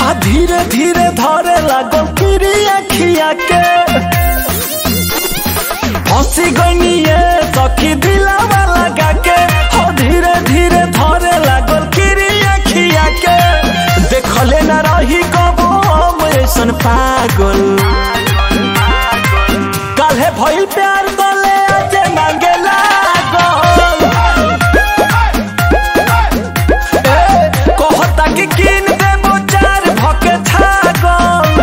हा धीरे धीरे धरे लागल किरी अखिया के हंसी गनिए सखी दिलावा लगा के हो धीरे धीरे धरे लागल किरी अखिया के देखले न रही कबो हम ऐसन पागल काल्हे भइल प्यार तले आज मांगे लागल ए, कहता कि किन देबो चार भके छागल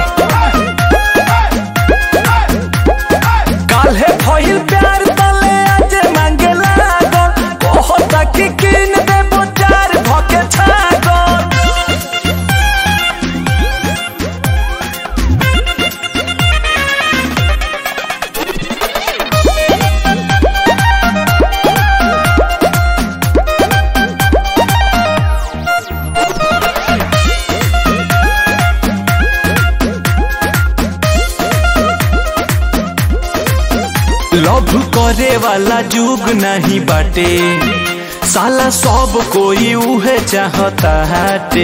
काल्हे भइल प्यार तले आज मांगे लागल कहता कि किन देबो चार भके छागल लव करे वाला जुग नहीं बाटे साला सब कोई उहे चाहता हाटे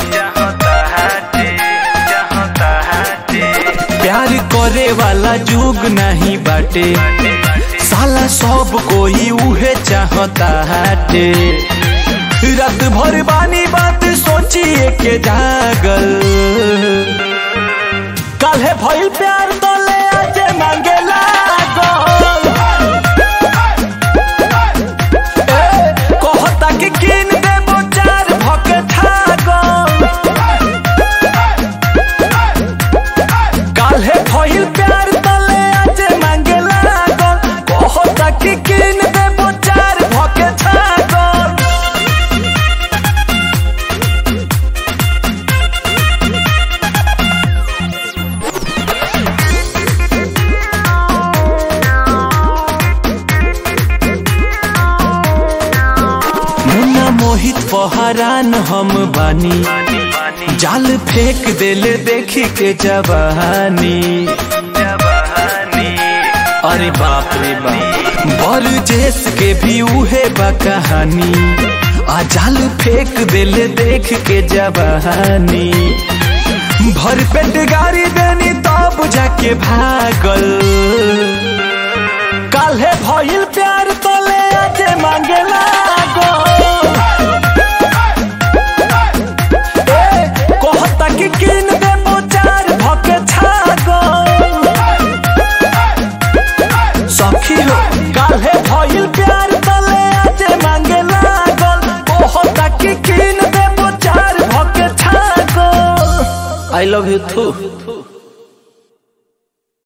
प्यार करे वाला जुग नहीं बाटे साला सब कोई उहे चाहता हाटे रात भर बानी बात सोचिए के जागल काल्हे भइल प्यार तले आज मांगे लागल ए, कहता कि किन देबो चार भके छागल काल्हे भइल प्यार तले आज मांगे लागल कहता कि किन देबो चार भके छागल मुन्ना मोहित पहरान हम बानी जाल फेंक देले देखी के जवानी अरे बाप रे बाप बर जेस के भी उहे बा कहानी आ जाल फेंक देले देख के जवानी भर पेट गाड़ी देनी तब जाके भागल काल्हे भइल प्यार तले आज मांगे लागल ए, कहता कि किन देबो चार भके छागल सखी हो काल्हे भइल प्यार तले आज मांगे लागल कहता कि किन देबो चार भके छागल आई लव यू थू